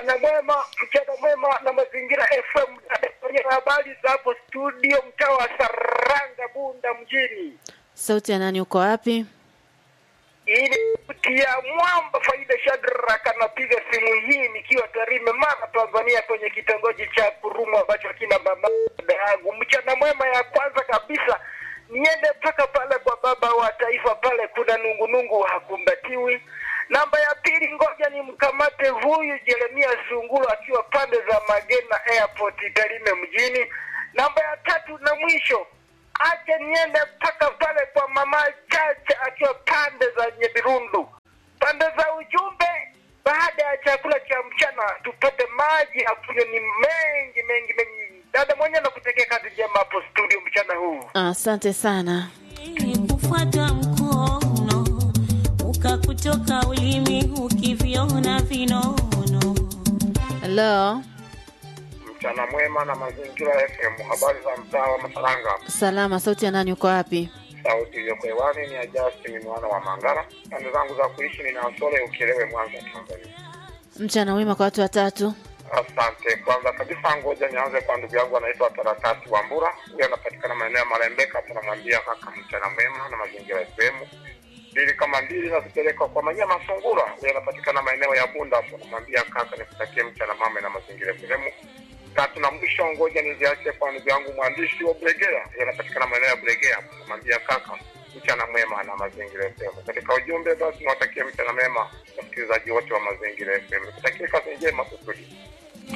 Mchana mwema, mchana mwema na mazingira FM kwenye habari za hapo studio, mtaa wa Saranga, Bunda mjini. Sauti ya nani? Uko wapi? Ili kutia mwamba faida Shadrack anapiga simu hii nikiwa Tarime, Mara, Tanzania, kwenye kitongoji cha Kurumu ambacho kina mama dada yangu. Mchana mwema ya kwanza kabisa niende mpaka pale kwa baba wa taifa pale, kuna nungunungu hakumbatiwi. Namba ya pili, ngoja nimkamate huyu Jeremia Sunguru akiwa pande za Magena Airport Tarime mjini. Namba ya tatu na mwisho aje niende mpaka pale kwa mama Chacha akiwa pande za Nyebirundu. Pande za ujumbe, baada ya chakula cha mchana tupate maji ya kunywa, ni mengi mengi mengi. Dada mwenye nakutekea kazi njema hapo studio mchana huu. Asante sana. kufuata mkono ukakutoka ulimi ukiviona vinono Halo, Mchana mwema na mazingira FM, habari za mtaa wa Masaranga. salama. Sauti ya nani? Uko wapi? Sauti iliyoko hewani ni ya Justin mwana wa Mangara. Pande zangu za kuishi ni Nasole Ukielewe, Mwanza, Tanzania. Mchana mwema kwa watu watatu. Asante. Kwanza kabisa, ngoja nianze kwa ndugu yangu anaitwa Taratati Wambura, huyu anapatikana maeneo ya Malembeka. Tunamwambia kaka, mchana mwema na mazingira FM. Mbili kama mbili nazipeleka kwa Manyama Sungura, huyu anapatikana maeneo ya Bunda. Tunamwambia kaka, nikutakie mchana mwema na mazingira FM. Tatu na mwisho, ngoja niziache kwa ndugu yangu mwandishi wa Bregea, huyu anapatikana maeneo ya Bregea. Tunamwambia kaka, mchana mwema na mazingira FM. Katika ujumbe basi, nawatakia mchana mwema wasikilizaji wote wa mazingira FM. Nikutakie kazi njema kusudi